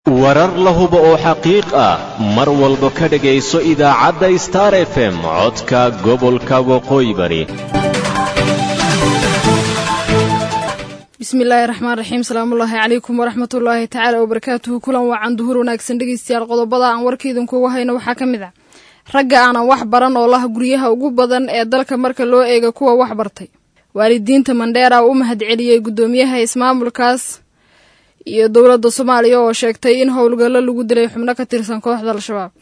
warar la hubo oo xaqiiq ah mar walba ka dhegayso idaacadda star f m codka gobolka waqooyi bari bismillaahi raxmaan raxiim salaamullaahi calaykum waraxmatullaahi tacaala wabarakaatuhu kulan wacan duhur wanaagsan dhegeystayaal qodobada aan warkaidankuuga hayno waxaa ka mid ah ragga aanan wax baran oo laha guryaha ugu badan ee dalka marka loo eega kuwa wax bartay waalidiinta mandheera u mahadceliyey guddoomiyaha ismaamulkaas iyo dowladda soomaaliya oo sheegtay in howlgallo lagu dilay xubno ka tirsan kooxda al-shabaab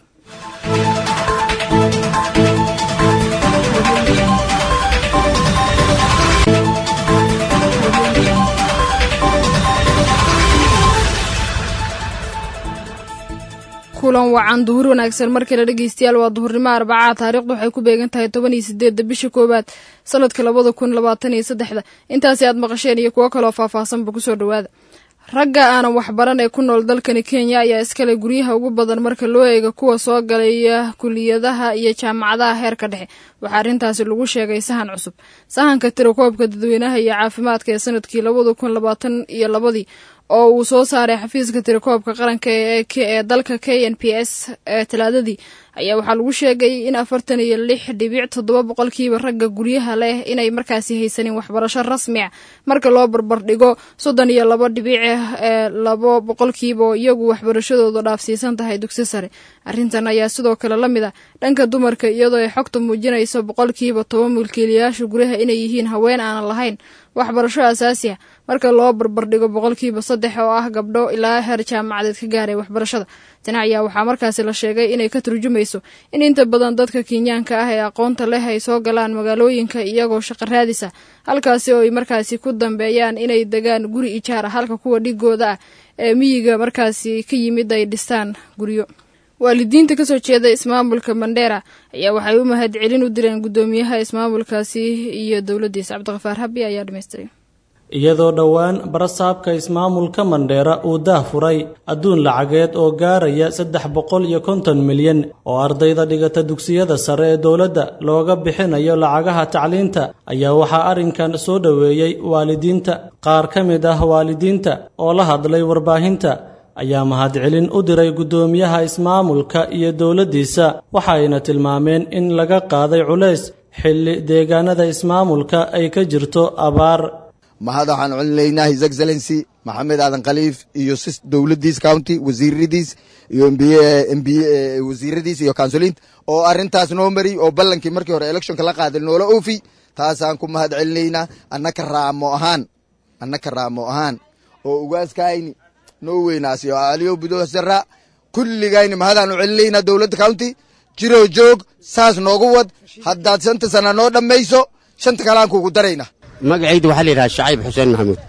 kulan wacan duhur wanaagsan markale dhegeystayaal waa duhurnimo arbacaa taariikhdu waxay ku beegan tahay toban iyo sideedda bisha koowaad sanadka labada kun labaatan iyo saddexda intaasi aad maqasheen iyo kuwo kaloo faahfaahsanba kusoo dhowaada ragga aanan waxbaran ee ku nool dalkani kenya ayaa iskale guryaha ugu badan marka loo eega kuwa soo galaya kuliyadaha iyo jaamacadaha heerka dhexe waxaa arrintaasi lagu sheegay sahan cusub sahanka tirakoobka dadweynaha iyo caafimaadka ee sanadkii labada kun labaatan iyo labadii oo uu soo saaray xafiiska tirakoobka qaranka ee dalka k n p s ee talaadadii ayaa waxaa lagu sheegay in afartan iyo lix dhibic toddoba boqolkiiba ragga guryaha leh inay markaasi haysanin waxbarasho rasmi ah marka loo barbardhigo soddon iyo laba dhibic ee labo boqolkiiba oo iyagu waxbarashadooda dhaafsiisan tahay dugsi sare arrintan ayaa sidoo kale la mid ah dhanka dumarka iyadoo ay xogta muujinayso boqolkiiba toban mulkiilayaasha guryaha inay yihiin haween aanan lahayn waxbarasho asaasi ah marka loo barbardhigo boqolkiiba saddex oo ah gabdho ilaa heer jaamacadeed ka gaaray waxbarashada tani ayaa waxaa markaasi la sheegay inay ka turjumayso in inta badan dadka kenyaanka ah ee aqoonta leh ay soo galaan magaalooyinka iyagoo shaqo raadisa halkaasi oo ay markaasi ku dambeeyaan inay degaan guri ijaar ah halka kuwa dhigooda ah ee miyiga markaasi ka yimid ay dhistaan guryo waalidiinta kasoo jeeda ismaamulka mandheera ayaa waxay u mahad celin u direen guddoomiyaha ismaamulkaasi iyo dowladdiisa cabdiqafaar habi ayaa dhamaystiray iyadoo dhowaan barasaabka ismaamulka mandheera uu daah furay adduun lacageed oo gaaraya saddex boqol iyo konton milyan oo ardayda dhigata dugsiyada sare ee dowladda looga bixinayo lacagaha tacliinta ayaa waxaa arrinkan soo dhoweeyey waalidiinta qaar ka mid ah waalidiinta oo la hadlay warbaahinta ayaa mahadcelin u diray guddoomiyaha ismaamulka iyo dowladdiisa waxayna tilmaameen in laga qaaday culays xilli deegaanada ismaamulka ay ka jirto abaar mahad waxaan celinaynaa his excellency maxamed aadan khaliif iyo sis dowladdiis county wasiiradiis iyo mb wasiiradiis iyo kansuliinta oo arrintaas noo mari oo ballankii markii hore electionka la qaaday noola oofi taasaan ku mahad celinaynaa annaka raamo ahaan annaka raamo ahaan oo ugaaskayni noo weynaasi oo aliyo budosara kulligayni mahadaanu celinaynaa dowladda county jiroo joog saas noogu wad haddaad shanta sana noo dhammayso shanta kalaan kuugu darayna magacayda waxaa la yidhaha shacayb xuseen maxamuud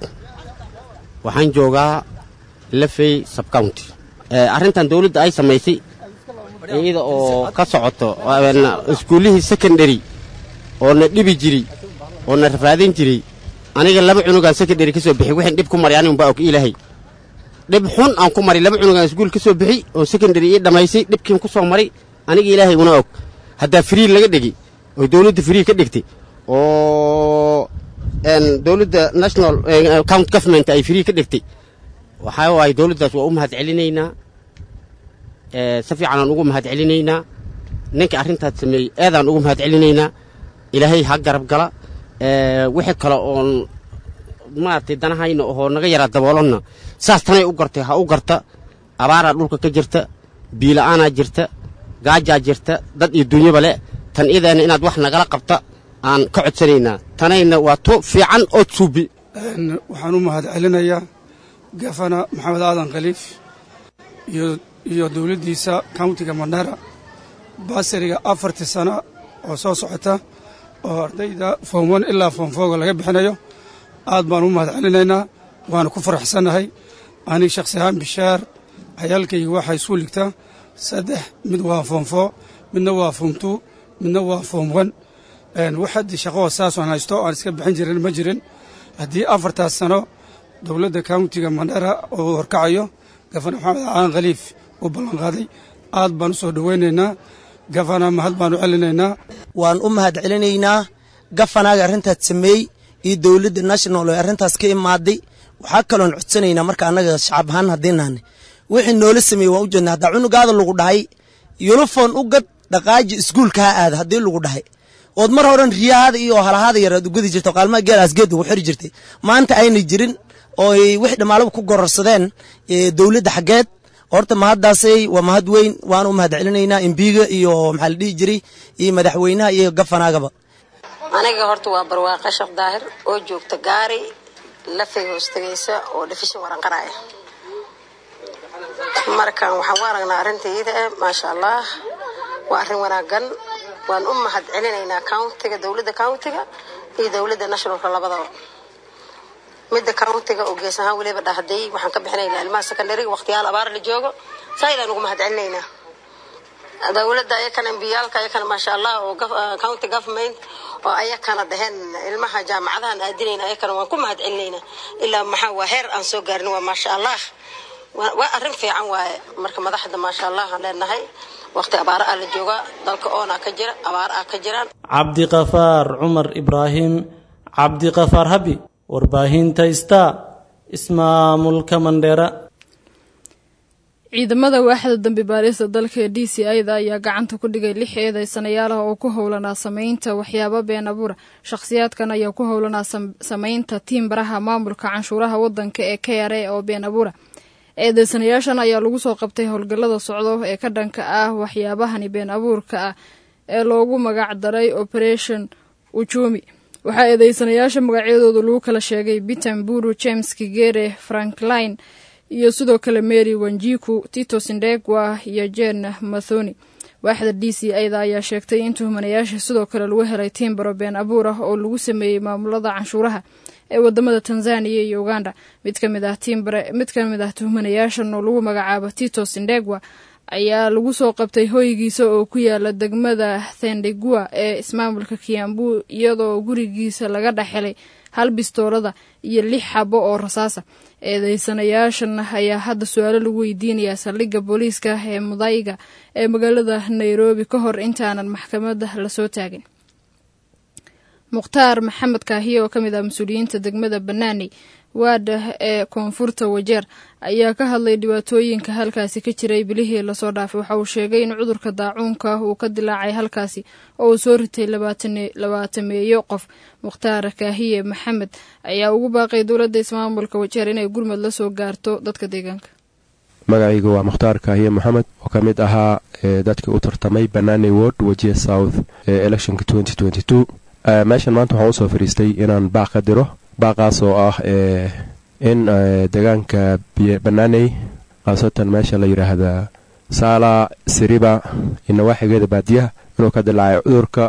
waxaan joogaa lafey subcounty arrintan dawladda ay samaysay iyada oo ka socoto iskuullihii secondary oo na dhibi jiray oo na rafaadin jiray aniga laba cunugaan secondary ka soo bixi wixin dhib ku mari anigun baa og ilaahay dhib xun aan ku mari laba cunugaan iskuul ka soo bixi oo secondary ii dhammaysay dhibkiin ku soo mari aniga ilaahay una og haddaa free laga dhigi oo dawladda free ka dhigtay oo dowladda national count government ay free ka dhigtay waxaa waaye dowladdaas waa u mahad celinaynaa si fiicanaan ugu mahad celinaynaa ninka arrintaas sameeyey eedaan ugu mahad celinaynaa ilaahay ha garab gala wixii kale oon maaragtay danahayna oo naga yaraa daboolonna saas tanay u gartay ha u garta abaaraa dhulka ka jirta biila'aanaa jirta gaajaa jirta dad iyo dunyaba le tan idaana inaad wax nagala qabta aan ka codsanaynaa tanayna waa to fiican oo suubi waxaan u mahad celinayaa gafana maxamed aadan khaliif iyo dowladdiisa countiga mandheera baasariga afartii sano oo soo socota oo ardayda foom on ilaa foom fooga laga bixinayo aad baan u mahad celinaynaa waana ku faraxsannahay aniga shakhsi ahaan bishaar cayaalkayga waxaa isku ligtaa saddex mid waa foom foo midna waa foom tuu midna waa foom on wax haddii shaqoo saasoo aan haysto aan iska bixin jirin ma jirin haddii afartaas sano dowladda countiga mandheera oo horkacayo gafana maxamed aadan khaliif uu ballanqaaday aad baan u soo dhowaynaynaa gafana mahad baan u celinaynaa waan u mahad celinaynaa gafanaaga arrintaas sameey iyo dowladda national ee arrintaas ka imaaday waxaa kaloon codsanaynaa marka annaga shacab ahaan haddii nahnay wixii noola sameeyey waan u jeednaa haddaa cunugaada lagu dhahay yulufon u gad dhaqaaji iskuulka ha aada haddii lagu dhahay ood mar horan riyahaada iyo halahaada yaraad ugadi jirta qaalmaha geelaas geed ugu xiri jirtay maanta aynay jirin oo ay wixii dhammaalaba ku gororsadeen dowladda xaggeed horta mahaddaasay waa mahad weyn waan u mahad celinaynaa embiga iyo maxaa la dhihi jiray iyo madaxweynaha iyo gafanaagaba aniga horta waa barwaaqa sheekh daahir oo joogta gaari lafay hoostagaysa oo dhafishin waranqaraya markan waxaan u aragnaa arrintayda eh maasha allah waa arrin wanaagan waan u mahad celinaynaa countiga dowladda countiga iyo dowladda nationalka labadaba midda countiga oo gees ahaan weliba dhahday waxaan ka bixinaynaa ilmaha secondariga waqtiyaal abaar la joogo saayidaan ugu mahad celinaynaa dowladda ayakana embiyaalka ayakana maasha allah oo county government oo ayakana dhaheen ilmaha jaamacadahan aadinayna ayakana waan ku mahad celinaynaa ilaa maxaa waa heer aan soo gaarin waa maasha allah waa arrin fiican waaye marka madaxda maasha allah aan leenahay waqti abaara ah la joogaa dalka oona ka jira abaar ah ka jiraan cabdiqafaar cumar ibraahim cabdiqafaar habi warbaahinta sta ismaamulka mandheera ciidamada waaxda dambi baarista dalka ee d c i da ayaa gacanta ku dhigay lix eedeysanayaalaha oo ku howlanaa sameynta waxyaabo been abuura shakhsiyaadkan ayaa ku howlanaa sameynta tiimbaraha maamulka canshuuraha wadanka ee k r a oo been abuura eedeysanayaashan ayaa lagu soo qabtay howlgallada socdo ee ka dhanka ah waxyaabahani been abuurka ah ee loogu magac daray operation ujumi waxaa eedeysanayaasha magacyadooda lagu kala sheegay bitan buru james kigere frankline iyo sidoo kale mary wanjiku tito sindegwa iyo jen mathoni waaxda d c ida ayaa sheegtay in tuhmanayaasha sidoo kale lagu helay tiimbaro been abuur ah oo lagu sameeyey maamulada canshuuraha ee wadamada tanzaniya iyo uganda mid ka mid ah tiimbare mid ka mid ah tuhmanayaashan oo lagu magacaabo tito sindegwa ayaa lagu soo qabtay hoygiisa oo ku yaala degmada thendegua ee ismaamulka kiambu iyadoo gurigiisa laga dhexhelay hal bistoolada iyo lix xabo oo rasaasa eedeysanayaashan ayaa hadda su-aalo lagu weydiinayaa saldhigga booliiska ee mudayga ee magaalada nairobi ka hor intaanan maxkamadda lasoo taagin mukhtaar maxamed kaahiye oo ka mid ah mas-uuliyiinta degmada banaaney waadha ee koonfurta wajeer ayaa ka hadlay dhibaatooyinka halkaasi ka jiray bilihii lasoo dhaafay waxa uu sheegay in cudurka daacuunka uu ka dilaacay halkaasi oo uu soo ritay labaatameeyo qof mukhtaar kaahiye maxamed ayaa ugu baaqay dowladda ismaamulka wajeer inay gurmad la soo gaarto dadka deegaanka magacayga waa mukhtaar kaahiye maxamed oo ka mid ahaa dadkii u tartamay banaaney ward wajiya south ee electionka meeshan maanta waxaan usoo fadhiistay inaan baaq ka diro baaqaas oo ah in deegaanka banaaney khaasatan meesha la yidhaahda saala siriba iyo nawaaxigeeda baadiyaha inuu ka dilaacay cudurka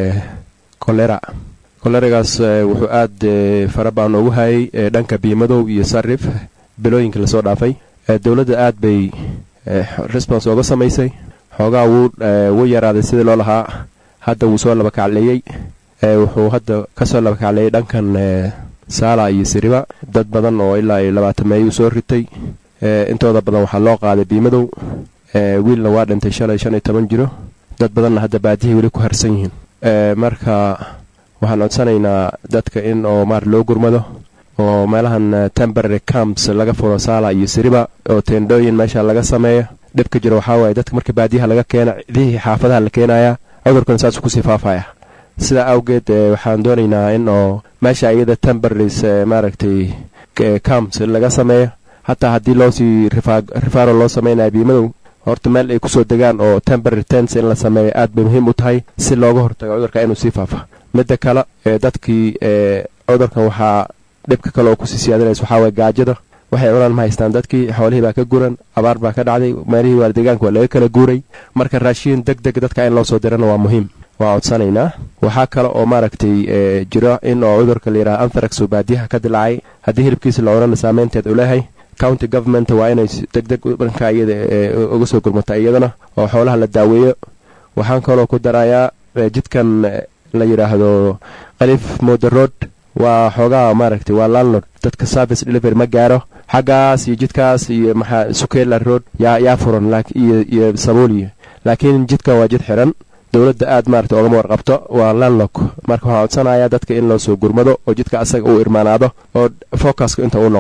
kolera koleragaas wuxuu aad fara baan ugu hayay dhanka biimadow iyo sarif bilooyinka lasoo dhaafay dowladda aad bay response ooga samaysay xoogaa wuu yaraaday sidii loo lahaa hadda wuu soo labakacleeyey wuxuu hadda kasoo labakacleeyay dhankan saala iyo siriba dad badan oo ilaa iyo labaatan meeyuu soo ritay intooda badan waxaa loo qaaday biimadow wiilna waa dhintay shalay shan iyo toban jiro dad badanna hadda baadihay weli ku harsan yihiin marka waxaan codsanaynaa dadka in oo maar loo gurmado oo meelahan temporary camps laga furo saala iyo siriba oo teendhooyin meesha laga sameeyo dhibka jiro waxaa waaye dadka marka baadiyaha laga keena cidihii xaafadaha la keenaya cudurkan saasuu kusii faafaya sidaa awgeed waxaan doonaynaa in oo meesha iyada temboraries maaragtay camps laga sameeyo hataa haddii loosii rifaaro loo samaynayo biimadow horta meel ay kusoo degaan oo temporary tents in la sameeyo aad bay muhiim u tahay si looga hortago cudurka inuu sii faafa midda kale dadkii cudurkan waxaa dhibka kale oo kusii siyaadinaysa waxaa waye gaajada waxay cunaan ma haystaan dadkii xoolihii baa ka guran abaar baa ka dhacday meelihii waa deegaanka waa laga kala guuray marka raashiin deg deg dadka in loo soo dirana waa muhiim waa codsanaynaa waxaa kale oo maaragtay jiro in oo cudurka layidhaha anthrax oo baadiyaha ka dilaacay haddii hilibkiisa la cunana saameynteed uu leeyahay county government waa inay deg deg dhanka iyada uga soo gurmata iyadana oo xoolaha la daaweeyo waxaan kaloo ku darayaa jidkan la yidhaahdo khaliif moder road waa xoogaa maaragtay waa landlord dadka service delivery ma gaaro xaggaas iyo jidkaas iyo maxaa sukela road yaa yaa furan iyo iyo sabuuliyo laakiin jidkan waa jid xiran dowladda aad maaragtay oogama warqabto waa landlock marka waxaan codsanayaa dadka in loo soo gurmado oo jidka asaga uu irmaanaado oo focuska inta uu noqdo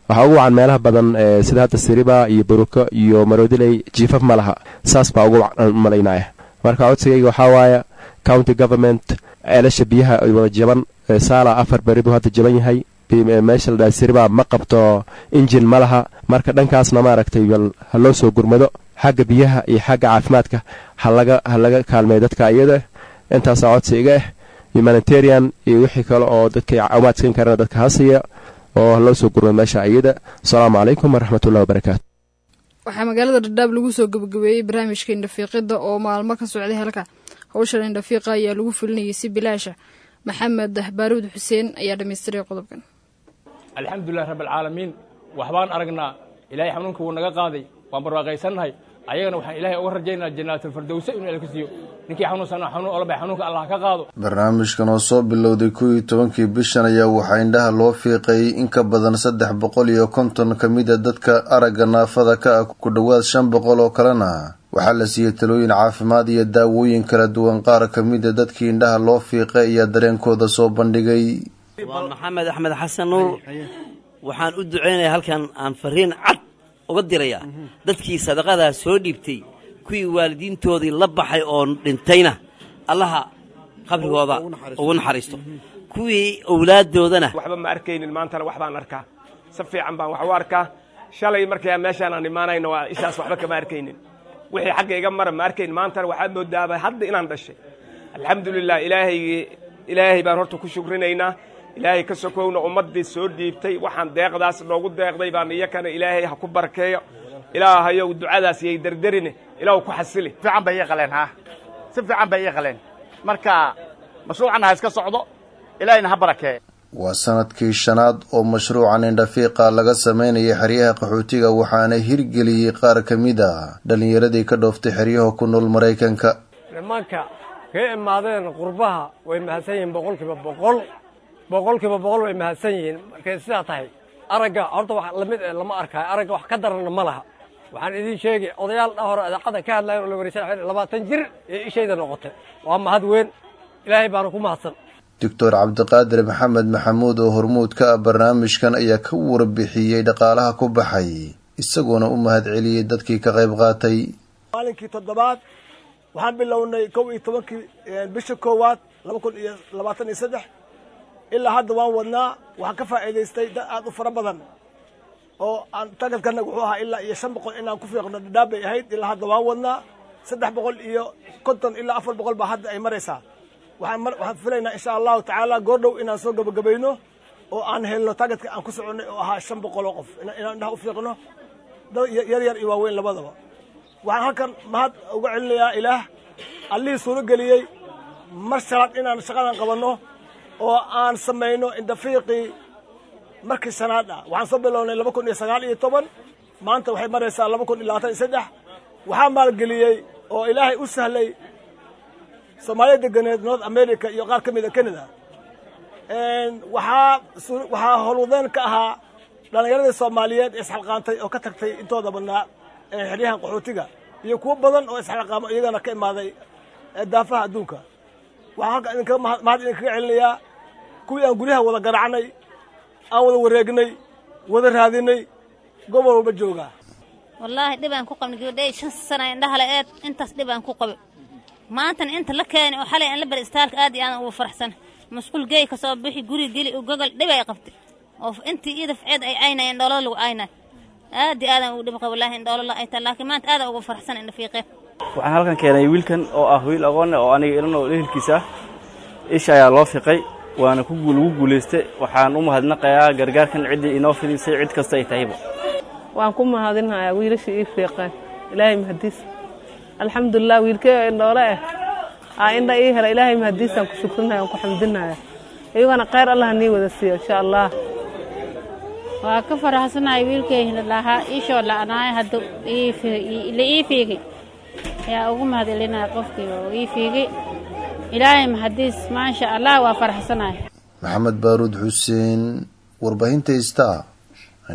waxaa ugu wacan meelaha badan sida hadda siriba iyo buruko iyo maroodiley jiifaf ma laha saas baa ugu wacan malaynaya marka codsigayga waxaa waaya county government ceelasha biyaha ay wada jaban saala afar beri buu hadda jaban yahay meesha la dhaha siriba ma qabto injin ma laha marka dhankaasna maaragtay bal ha loo soo gurmado xagga biyaha iyo xagga caafimaadka halaga ha laga kaalmeeyo dadka iyada intaasaa codsi iga ah humanitarian iyo wixii kale oo dadka caawimaad siin karana dadka hasiya oo ha loo soo gurmado meesha iyada asalaamu calaykum waraxmatullahi wabarakaatu waxaa magaalada dhadhaab lagu soo gabagabeeyey barnaamijka indhafiiqidda oo maalmo ka socday halka howshan indhafiiqa ayaa lagu fulinayay si bilaasha maxamed baaruud xuseen ayaa dhamaystiray qodobkan alxamdulilah rabbialcaalamiin waxbaan aragnaa ilaahay xanuunka wuu naga qaaday waan barwaaqaysannahay ayagana waxaan ilaahay uga rajaynaa jannaatulfardowse inuu ilka siiyo ninkii xanuunsana xanuun ola bay xanuunka allah ka qaado barnaamijkan oo soo bilowday kow iyo tobankii bishan ayaa waxaa indhaha loo fiiqeeyey in ka badan saddex boqol iyo konton ka mid a dadka aragga naafada ka ah ku dhowaad shan boqol oo kalena waxaa la siiyey talooyin caafimaad iyo daawooyin kala duwan qaar ka mid a dadkii indhaha loo fiiqay ayaa dareenkooda soo bandhigay waa maxamed axmed xasan nuur waxaan u ducaynaya halkan aan fariin cad uga dirayaa dadkii sadaqadaa soo dhiibtay kuwii waalidiintoodii la baxay oo dhintayna allaha qabrigooda ugu naxariisto kuwii owlaaddoodana waxba ma arkaynin maantana wax baan arkaa si fiican baan wax u arkaa shalay markaa meeshaan aan imaanayno waa ishaas waxba kama arkaynin wixii xagga iga mara ma arkayn maantana waxaad moodaaba hadda inaan dhashay alxamdulilah ilaahaygii ilaahay baan horta ku shukrinaynaa ilaahay ka sokowna ummaddii soo dhiibtay waxaan deeqdaas noogu deeqday baan iyakana ilaahay ha ku barkeeyo ilaahayow ducadaas yay derderine ilaahu ku xasili fiican bay ii qaleen ha si fiican bay ii qaleen marka mashruucanna ha iska socdo ilaahayna ha barakeeyo waa sanadkii shanaad oo mashruucan indhafiiqa laga sameynayay xeryaha qaxootiga waxaana hirgeliyey qaar ka mid a dhallinyaradii ka dhooftay xeryaha ku nool maraykanka nimanka ka imaadeen qurbaha way mahadsan yihiin boqolkiiba boqol boqolkiiba boqol way mahadsan yihiin markay sidaa tahay aragga horta wax lamid ee lama arkaayo aragga wax ka daranna ma laha waxaan idiin sheegay odayaal dha hore idaacadda ka hadlayan oo la wareysan labaatan jir ee ishayda noqotay waa mahad weyn ilaahay baana ku mahadsan doctor cabdiqaadir maxamed maxamuud oo hormuud ka ah barnaamijkan ayaa ka warbixiyey dhaqaalaha ku baxay isagoona u mahadceliyey dadkii ka qayb qaatay maalinkii toddobaad waxaan bilownay kow iyo tobankii bisha koowaad laba kun iyo labaatan iyo saddex ilaa hadda waan wadnaa waxaan ka faa'iidaystay dad aad u fara badan oo aan tagadkanaga wuxuu ahaa ilaa iyo shan boqol inaan ku fiiqno dhadhaab bay ahayd ilaa hadda waan wadnaa saddex boqol iyo konton ilaa afar boqol baa hadda ay maraysaa waxaan waxaan filaynaa insha allahu tacaala goordhow inaan soo gabagabayno oo aan helno tagadka aan ku soconnay oo ahaa shan boqol oo qof inaan indhaha u fiiqno dad yar yar iyo waaweyn labadaba waxaan halkan mahad uga celinayaa ilaah allihii suuro geliyey mar shalaad inaan shaqadan qabanno oo aan samayno indafiiqii markii shanaad ah waxaan soo bilownay laba kun iyo sagaal iyo toban maanta waxay maraysaa laba kun iyo labaatan iyo saddex waxaa maalgeliyey oo ilaahay u sahlay soomaaliya deganeed north america iyo qaar ka mid a canada waxaa waxaa howlwadeen ka ahaa dhallinyaradii soomaaliyeed ee isxalqaantay oo ka tagtay intooda badnaa xeryahan qaxootiga iyo kuwo badan oo isxalqaamo iyagana ka imaaday daafaha adduunka waxaan halka idinkaga mahad idinkaga celinayaa kuwii aan guryaha wada garacnay aan wada wareegnay wada raadinay gobol walba joogaa wallaahi dhib aan ku qabnay gabadhay shan sana indhaha la eed intaas dhib aan ku qabay maantana inta la keenay oo xalay aan la bari istaalka aad iyo aadan ugu faraxsan masquul geey ka soo bixi guri geli u gogol dhib ay qabtay oo intii iyada ficeed ay caynayeen dhoolada lagu caynay aad iyo aadan ugu dhib qaba wallaahi in dhoolala ay tahay laakiin maanta aadan ugu faraxsan indha fiiqeen waxaan halkan keenay wiilkan oo ah wiil aqoonne oo aniga ilan oo ehelkiisa ah isha ayaa loo fiqay waana ku lagu guulaystay waxaan u mahadnaqayaa gargaarkan ciddii inoo fidisay cid kasta ay tahayba waan ku mahadinayaa wiilasha ii fiiqeen ilaahay mahadiis alxamdulilah wiilkey indhoole ah aa indha ii hela ilaahay mahadiisaan ku shukrinaya aan ku xamdinaya iyagana khayr allah nii wada siiyo insha allah waa ka faraxsanahay wiilkayna lahaa ishoo la'naay hadda la ii fiigay yaa ugu mahadcelinaya qofkii oo ii fiigay ilaahay mahadiis maasha allah waa faraxsanahay maxamed baaruud xuseen warbaahinta star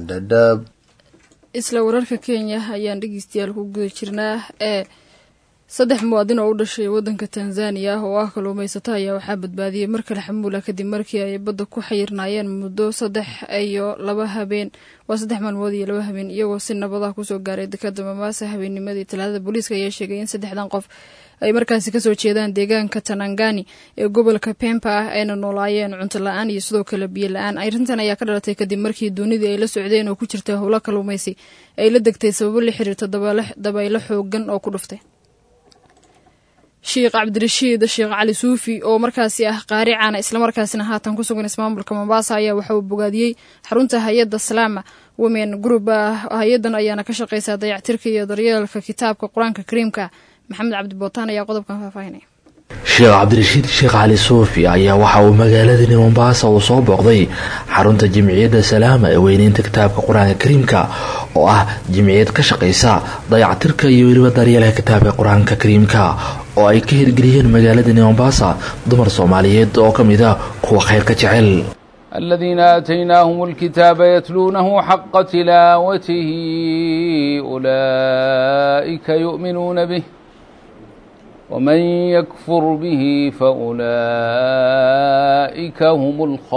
dhadhaab isla wararka kenya ayaan dhegeystayaal ku guda jirnaa ee saddex muwaadin oo u dhashay waddanka tanzaniya ah oo ah kalluumaysato ayaa waxaa badbaadiyey mar kale xamuula kadib markii ay badda ku xayirnaayeen muddo saddex iyo laba habeen waa saddex maalmood iyo laba habeen iyagoo si nabadaha kusoo gaaray dekada mamaasa habeennimadii talaadada booliiska ayaa sheegay in saddexdan qof ay markaasi kasoo jeedaan deegaanka tanangani ee gobolka pempa ah ayna noolaayeen cunto la-aan iyo sidoo kale biyo la-aan arrintan ayaa ka dhalatay kadib markii doonidii ay la socdeen oo ku jirta howlo kalluumaysi ay la degtay sababo la xiriirta dabaylo xoogan oo ku dhuftay sheekh cabdirashiid sheekh cali suufi oo markaasi ah qaari caana islamarkaasina haatan ku sugan ismaamulka mombasa ayaa waxa uu bogaadiyey xarunta hay-adda salaama women group ah hay-adan ayaana ka shaqeysaa dayactirka iyo daryeelka kitaabka qur-aanka kariimka maxamed cabdibootaan ayaa qodobkan faahfaahinaya sheekh cabdirashiid sheekh cali suufi ayaa waxa uu magaaladani mombaasa uu soo booqday xarunta jimciyadda salaama ee weyneynta kitaabka qur-aanka kariimka oo ah jimciyad ka shaqaysa dayactirka iyo weliba daryeelka kitaabka qur-aanka kariimka oo ay ka hirgeliyeen magaaladani mombaasa dumar soomaaliyeed oo ka mid a kuwa khayrka jecel الذين آتيناهم الكتاب يتلونه حق تلاوته أولئك يؤمنون به ومن يكفر به فأولئك هم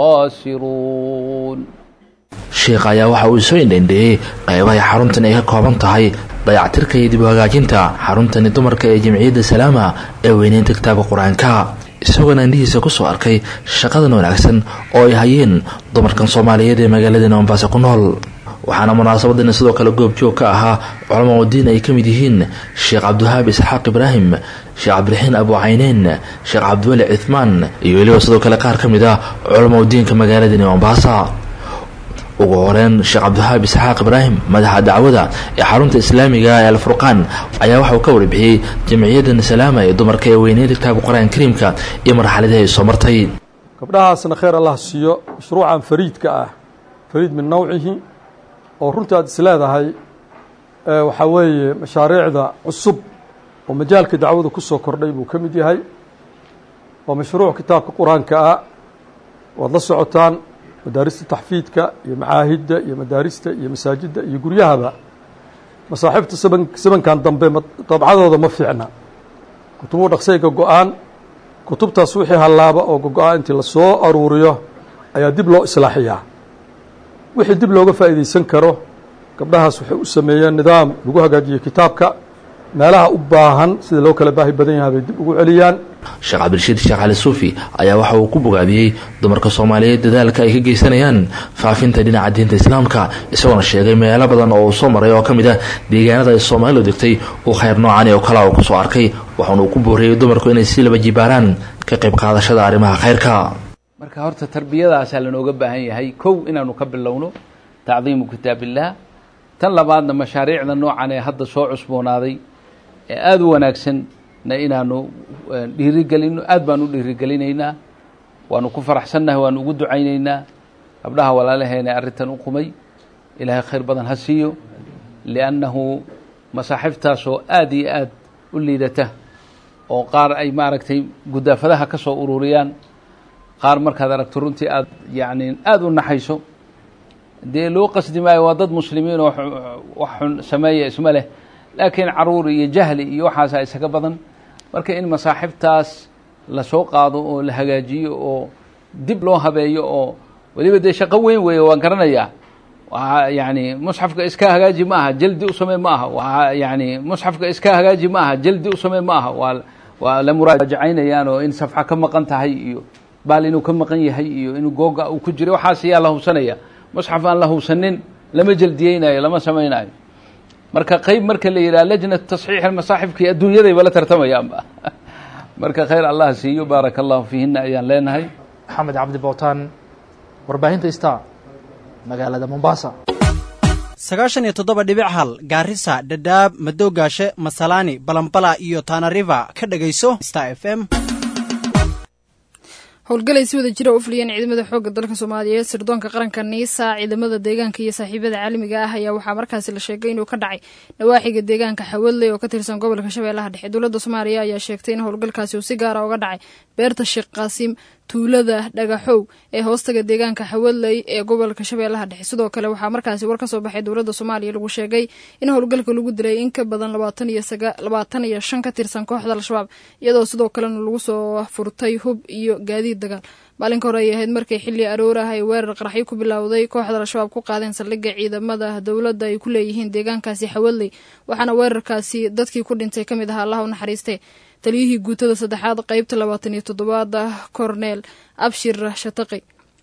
الخاسرون sheekh ayaa waxa uu soo indhendheeyey qaybahay xaruntan ay ka kooban tahay dayactirka iyo dib u hagaajinta xaruntani dumarka ee jimciyadda salaama ee weyneynta kitaabka qur-aanka isagoona indhihiisa kusoo arkay shaqadan wanaagsan oo ay hayeen dumarkan soomaaliyeed ee magaaladani mombaasa ku nool waxaana munaasabadani sidoo kale goobjoog ka ahaa culamo udiin ay ka mid yihiin sheekh cabdiwahaab isxaaq ibraahim sheekh cabdiraxiin abu cayneyn sheekh cabdiweli cithmaan iyo weliba sidoo kale qaar ka mid ah culamo udiinka magaaladani mombaasa ugu horeyn sheekh cabdiwahaab isxaaq ibraahim madaxa dacwada ee xarunta islaamiga ee alfurqaan ayaa waxauu ka warbixiyey jamciyadan salaama ee dumarka ee weyneynta kitaabka qur-aanka kariimka iyo marxaladii ay soo martay gabdhahaasna khayr allah siiyo mashruucan fariidka ah fariid min nawcihi oo runtii aad is leedahay waxaa weeye mashaariicda cusub oo majaalka dacwada ku soo kordhay buu ka mid yahay waa mashruuc kitaabka qur-aanka ah waad la socotaan madaarista taxfiidka iyo macaahidda iyo madaarista iyo masaajidda iyo guryahaba masaaxiibta saban sabankan dambe dabcadooda ma fiicna kutubuhu dhaqsay gogo-aan kutubtaas wixii hallaaba oo gogo-aan intii lasoo aruuriyo ayaa dib loo islaaxiyaa wixii dib looga faa'iidaysan karo gabdhahaas waxay u sameeyeen nidaam lagu hagaajiyo kitaabka meelaha u baahan sida loo kala baahi badan yahay bay dib ugu celiyaan sheekh cabdirashiid sheekh cali suufi ayaa waxa uu ku bogaadiyey dumarka soomaaliyeed dadaalka ay ka geysanayaan faafinta dhinaca diinta islaamka isagoona sheegay meelo badan oo uu soo maray oo ka mid ah deegaanada ay soomaalidu degtay uu khayr noocani oo kale uu kusoo arkay waxaana uu ku booriyey dumarku inay si laba jibaaraan ka qayb qaadashada arrimaha khayrka marka horta tarbiyadaasaa lanooga baahan yahay kow inaanu ka bilowno tacdiimu kitaabillaah tan labaadna mashaariicda noocan ee hadda soo cusboonaaday ee aada u wanaagsanna inaanu dhiirigelino aad baan u dhiirigelinaynaa waanu ku faraxsannahay waanu ugu ducaynaynaa gabdhaha walaalaheena arrintan u qumay ilaahay khayr badan ha siiyo liannahu masaaxiiftaasoo aada iyo aad u liidata oo qaar ay maaragtay gudaafadaha ka soo ururiyaan qaar markaad aragto runtii aada yacni aada u naxayso dee loo qasdi maayo waa dad muslimiin oo wax xun sameeya isma leh laakiin caruur iyo jahli iyo waxaasa isaga badan marka in masaaxibtaas lasoo qaado oo la hagaajiyo oo dib loo habeeyo oo weliba dee shaqo weyn weeye waan garanayaa waa yani musxafka iska hagaaji ma aha jaldi u samey ma aha waa yani musxafka iska hagaaji ma aha jaldi u samey ma aha waa waa la muraajacaynayaan oo in safxa ka maqan tahay iyo baal inuu ka maqan yahay iyo inuu googa uu ku jiray waxaas ayaa la hubsanaya musxaf aan la hubsanin lama jeldiyeynayo lama samaynayo marka qeyb marka la yidhaha lajnat tasxiix masaaxifkii adduunyadayba la tartamayaanba marka khayr allah siiyo baaraka allahu fiihina ayaan leenahay maxamed cabdi bowtaan warbaahinta star magaalada mombasa sagaashan iyo toddoba dhibic hal gaarisa dhadhaab madoogaashe masalaani balambala iyo tanariva ka dhegayso star f m howlgalay si wada jira u fuliyeen ciidamada xoogga dalka soomaaliyeed sirdoonka qaranka niisa ciidamada deegaanka iyo saaxiibada caalamiga ah ayaa waxaa markaasi la sheegay inuu ka dhacay nawaaxiga deegaanka xawadley oo ka tirsan gobolka shabeellaha dhexe dowladda soomaaliya ayaa sheegtay in howlgalkaasi uu si gaara uga dhacay beerta sheekh qaasiim tuulada dhagaxow ee hoostaga deegaanka xawadley ee gobolka shabeellaha dhexe sidoo kale waxaa markaasi war ka soo baxay dowladda soomaaliya lagu sheegay in howlgalka lagu dilay in ka badan labaatan iyo shan ka tirsan kooxda al-shabaab iyadoo sidoo kalena lagu soo furtay hub iyo gaadiid dagaal maalinka hore ay ahayd markay xilli aroor ah ay weerar qaraxyo ku bilowday kooxda al-shabaab ku qaadeen saldhigga ciidamada dowladda ay ku leeyihiin deegaankaasi xawadley waxaana weerarkaasi dadkii ku dhintay ka mid ahaa allaha u naxariistee taliyihii guutada saddexaad qeybta labaatan iyo toddobaad korneel abshir shataqi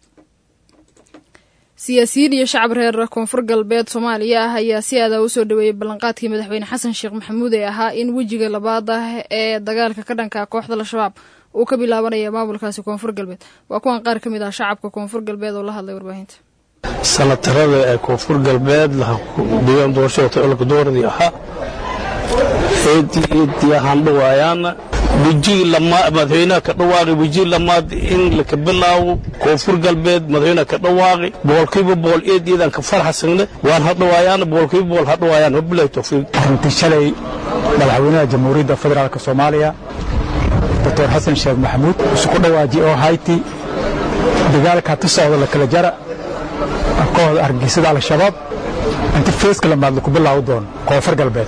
siyaasiyiin iyo shacab reer koonfur galbeed soomaaliya ah ayaa si aadaa usoo dhaweeyey ballanqaadkii madaxweyne xasan sheekh maxamuud ee ahaa in wejiga labaad ah ee dagaalka ka dhanka kooxda al-shabaab uu ka bilaabanaya maamulkaasi koonfur galbeed waa kuwan qaar ka mid ah shacabka koonfur galbeed oo la hadlay warbaahinta sanatarada ee koonfur galbeed deegaan doorashada olka dooradii ahaa eedii handhawaayaan wejigii lamaad madaxweynaha ka dhawaaqi wejigii lamaad in laka bilaabo koonfur galbeed madaxweynaha ka dhawaaqi boqolkiiba boqol eed eedaan ka farxasanne waan hadhawaayaan boqolkiiba boqol hadhawaayaan wabilahi tawfiiq arrintii shalay madaxweynaha jamhuuriyadda federaalk soomaaliya doctor xasan sheekh maxamuud isku dhawaaji oo hayti dagaalka tu socda la kala jara kooxda argagixisada al-shabaab inta feeska lamaad laku bilaawi doono koonfur galbeed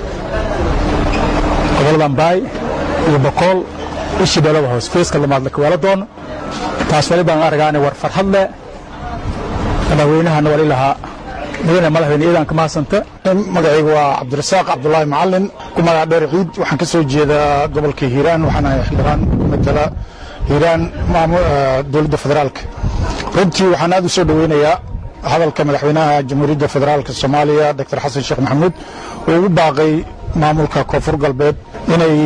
gobolada ambaay iyo bokool ishii dhalaba hoos feeska lamaad laka weelo doono taas wali baan aragaane war farxad leh madaxweynahana wali lahaa mudane madaxweyne iidan ka mahadsanta magacaygu waa cabdirasaaq cabdulaahi macalin ku magac dheer ciid waxaan ka soo jeedaa gobolka hiiraan waxaan ahay xildhibaan ku matala hiiraan dowladda federaalka runtii waxaan aad u soo dhoweynayaa hadalka madaxweynaha jamhuuriyadda federaalka soomaaliya doctor xasan sheekh maxamuud oo ugu baaqay maamulka koonfur galbeed inay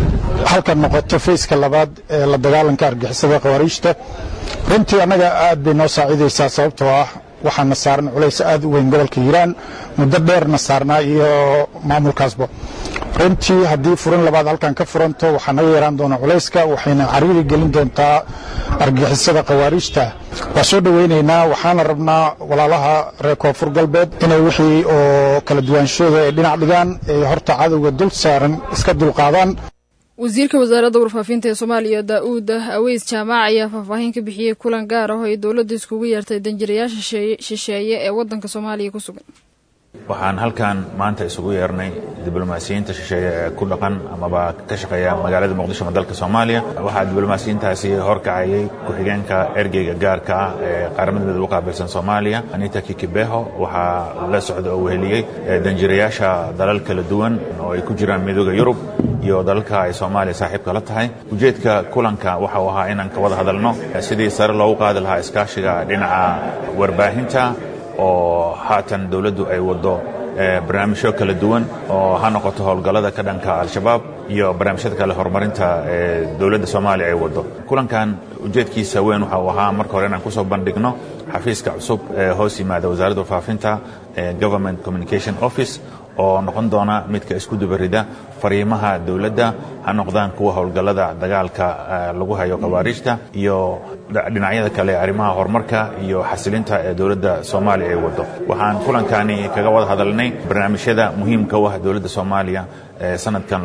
halkan noqoto fayska labaad ee la dagaalanka argixisada khawaariijta runtii annaga aad bay noo saacidaysaa sababtoo ah waxaana saaran culays aad u weyn gobolka hiiraan muddo dheerna saarnaa iyo maamulkaasba runtii haddii furin labaad halkan ka furanto waxaa naga yaraan doona culayska waxayna cariiri gelin doontaa argixisada khawaariijta waa soo dhoweynaynaa waxaana rabnaa walaalaha reer koonfur galbeed inay wixii oo kala duwaanshooda ay dhinac dhigaan ee horta cadowga dul saaran iska dulqaadaan wasiirka wasaaradda warfaafinta ee soomaaliya daa-uud aweys jaamac ayaa faahfaahin ka bixiyey kulan gaar ah oo ay dowladda iskugu yeertay danjirayaasha shisheeye ee waddanka soomaaliya ku sugan waxaan halkan maanta isugu yeernay diblomaasiyiinta shisheeye ee ku dhaqan amaba ka shaqeeya magaalada muqdisho ma dalka soomaaliya waxaa diblomaasiyiintaasi horkacayay ku-xigeenka ergeyga gaarka ah ee qaramada midooda u qaabilsan soomaaliya anita kikibeho waxaa la socda oo weheliyey danjirayaasha dalal kala duwan oo ay ku jiraan midooda yurub iyo dalalka ay soomaaliya saaxiibka la tahay ujeedka kulanka waxa uu ahaa inaan ka wada hadalno sidii sare loogu qaadi lahaa iskaashiga dhinaca warbaahinta oo haatan dowladdu ay waddo barnaamijyo kala duwan oo ha noqoto howlgallada ka dhanka al-shabaab iyo barnaamijyada kale horumarinta ee dowladda soomaaliya ay waddo kulankan ujeedkiisa weyn waxa uu ahaa marka hore inaan kusoo bandhigno xafiiska cusub ee hoos yimaada wasaaradda warfaafinta ee government communication office oo noqon doona midka isku dubarida fariimaha dowladda ha noqdaan kuwa howlgallada dagaalka lagu hayo khawaariijta iyo dhinacyada kale arrimaha horumarka iyo xasilinta ee dowladda soomaaliya ay waddo waxaan kulankani kaga wada hadalnay barnaamijyada muhiimka u ah dowladda soomaaliya ee sanadkan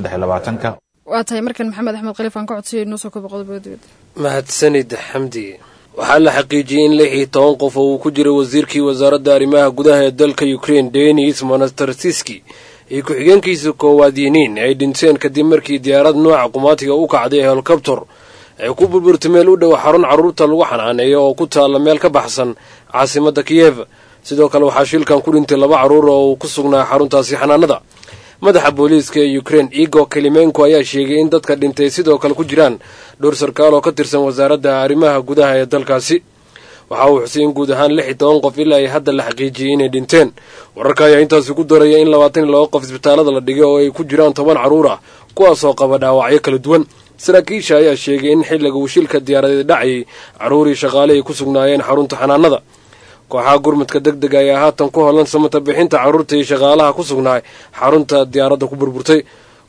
ka waa tahay markan maxamed axmed khaliif aan ka codsiyay inoo soo kobo qodobada dibadda mahadsanid xamdi waxaa la xaqiijiyey in lix iyo toban qof oo uu ku jiray wasiirkii wasaaradda arrimaha gudaha ee dalka ukraine denis monastarsiski iyo ku-xigeenkiisa koowaad yiniin ay dhinteen kadib markii diyaarad nooca qumaatiga u kacday helikobtor ay ku burburtay meel u dhow xarun carruurta lagu xanaaneeyo oo ku taalla meel ka baxsan caasimadda kiyev sidoo kale waxaa shilkan ku dhintay laba carruur oo uu ku sugnaa xaruntaasi xanaanada madaxa booliiska ee ukraine igor kelimenko ayaa sheegay in dadka dhintay sidoo kale ku jiraan dhowr sarkaal oo ka tirsan wasaaradda arrimaha gudaha ee dalkaasi waxa uu xusay in guud ahaan lix iyo toban qof ilaa ay hadda la xaqiijiyey inay dhinteen wararka ayaa intaasi ku daraya in labaatan iyo laba qof isbitaalada la dhigay oo ay ku jiraan toban carruur ah kuwaasoo qaba dhaawacyo kala duwan saraakiisha ayaa sheegay in xilliga uu shilka diyaaradeed dhacayay carruurii shaqaale ay ku sugnaayeen xarunta xanaanada kooxaha gurmadka deg dega ayaa haatan ku holan samata bixinta carruurta iyo shaqaalaha ku sugnaay xarunta diyaaradda ku burburtay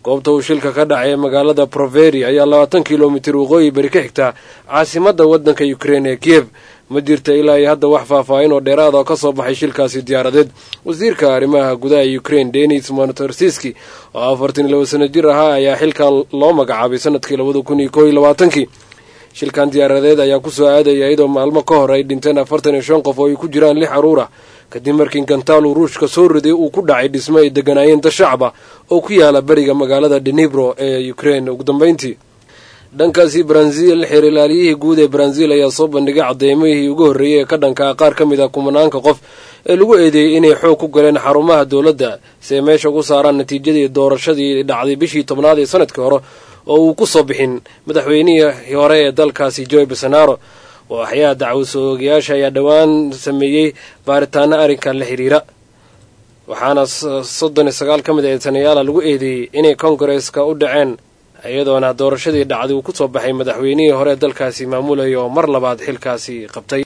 goobta uu shilka ka dhacay ee magaalada proveri ayaa labaatan kilomitir waqooyi beri ka xigta caasimadda waddanka ukrein ee kiev ma jirta ilaa iyo hadda wax faahfaahin oo dheeraada oo ka soo baxay shilkaasi diyaaradeed wasiirka arrimaha gudaha ukrein denis monotorsiski oo afartan iyo laba sano jir ahaa ayaa xilkan loo magacaabay sanadkii labada kun iyo koo iyo labaatankii shilkan diyaaradeed ayaa kusoo aadaya iyadoo maalmo ka hor ay dhinteen afartan iyo shan qof oo ay ku jiraan lix caruur ah kadib markii gantaalu ruushka soo riday uu ku dhacay dhismo ay deganaayeen dad shacaba oo ku yaala beriga magaalada denibro ee ukrein ugu dambeyntii dhankaasi brazil xeer ilaaliyihii guud ee brazil ayaa soo bandhigay caddeymihii ugu horreeyey ee ka dhankaa qaar ka mid a kumanaanka qof ee lagu eedeeyey inay xoog ku galeen xarumaha dowladda si ay meesha ugu saaraan natiijadii doorashadii dhacday bishii tobnaad ee sanadkii hore oo uu ku soo bixin madaxweynihii hore ee dalkaasi joy bolsonaro waaxyaha dacwasoogayaasha ayaa dhowaan sameeyey baaritaano arrinkan la xiriira waxaana soddon iyo sagaal ka mid a eedanayaala lagu eedeeyey inay kongareska u dhaceen iyadoona doorashadii dhacday uu ku soo baxay madaxweynihii hore dalkaasi maamulaya oo mar labaad xilkaasi qabtay